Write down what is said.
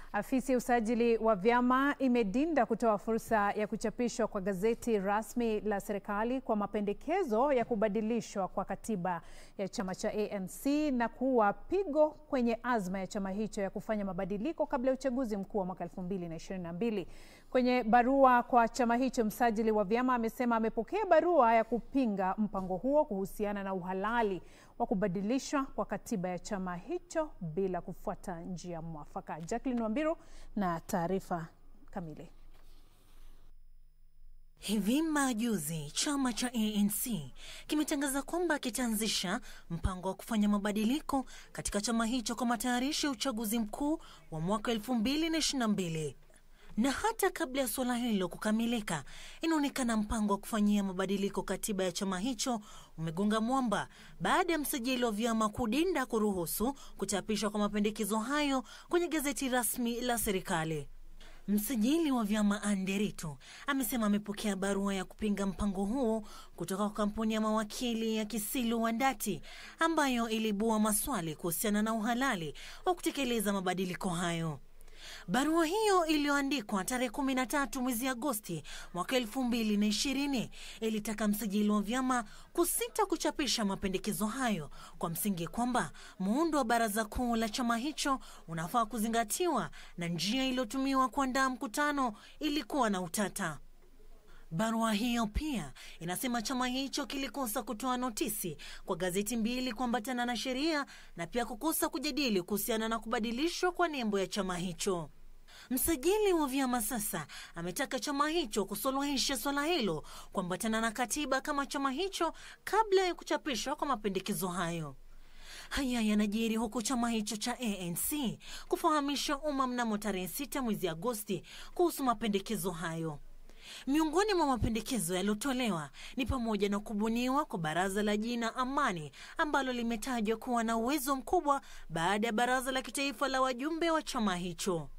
Afisi ya usajili wa vyama imedinda kutoa fursa ya kuchapishwa kwa gazeti rasmi la serikali kwa mapendekezo ya kubadilishwa kwa katiba ya chama cha ANC na kuwa pigo kwenye azma ya chama hicho ya kufanya mabadiliko kabla ya uchaguzi mkuu wa mwaka 2022. Kwenye barua kwa chama hicho, msajili wa vyama amesema amepokea barua ya kupinga mpango huo kuhusiana na uhalali wa kubadilishwa kwa katiba ya chama hicho bila kufuata njia mwafaka. Jacqueline Wambiru na taarifa kamili. Hivi majuzi chama cha ANC kimetangaza kwamba kitaanzisha mpango wa kufanya mabadiliko katika chama hicho kwa matayarisho ya uchaguzi mkuu wa mwaka 2022 na hata kabla ya suala hilo kukamilika, inaonekana mpango wa kufanyia mabadiliko katiba ya chama hicho umegonga mwamba baada ya msajili wa vyama kudinda kuruhusu kuchapishwa kwa mapendekezo hayo kwenye gazeti rasmi la serikali. Msajili wa vyama Anderito amesema amepokea barua ya kupinga mpango huo kutoka kwa kampuni ya mawakili ya Kisilu Wandati ambayo ilibua maswali kuhusiana na uhalali wa kutekeleza mabadiliko hayo. Barua hiyo iliyoandikwa tarehe 13 mwezi Agosti mwaka elfu mbili na ishirini ilitaka msajili wa vyama kusita kuchapisha mapendekezo hayo kwa msingi kwamba muundo wa baraza kuu la chama hicho unafaa kuzingatiwa na njia iliyotumiwa kuandaa mkutano ilikuwa na utata. Barua hiyo pia inasema chama hicho kilikosa kutoa notisi kwa gazeti mbili kuambatana na sheria na pia kukosa kujadili kuhusiana na kubadilishwa kwa nembo ya chama hicho. Msajili wa vyama sasa ametaka chama hicho kusuluhisha swala hilo kuambatana na katiba kama chama hicho kabla ya kuchapishwa kwa mapendekezo hayo. Haya yanajiri huku chama hicho cha ANC kufahamisha umma mnamo tarehe 6 mwezi Agosti kuhusu mapendekezo hayo. Miongoni mwa mapendekezo yaliyotolewa ni pamoja na kubuniwa kwa baraza la jina Amani ambalo limetajwa kuwa na uwezo mkubwa baada ya baraza la kitaifa la wajumbe wa chama hicho.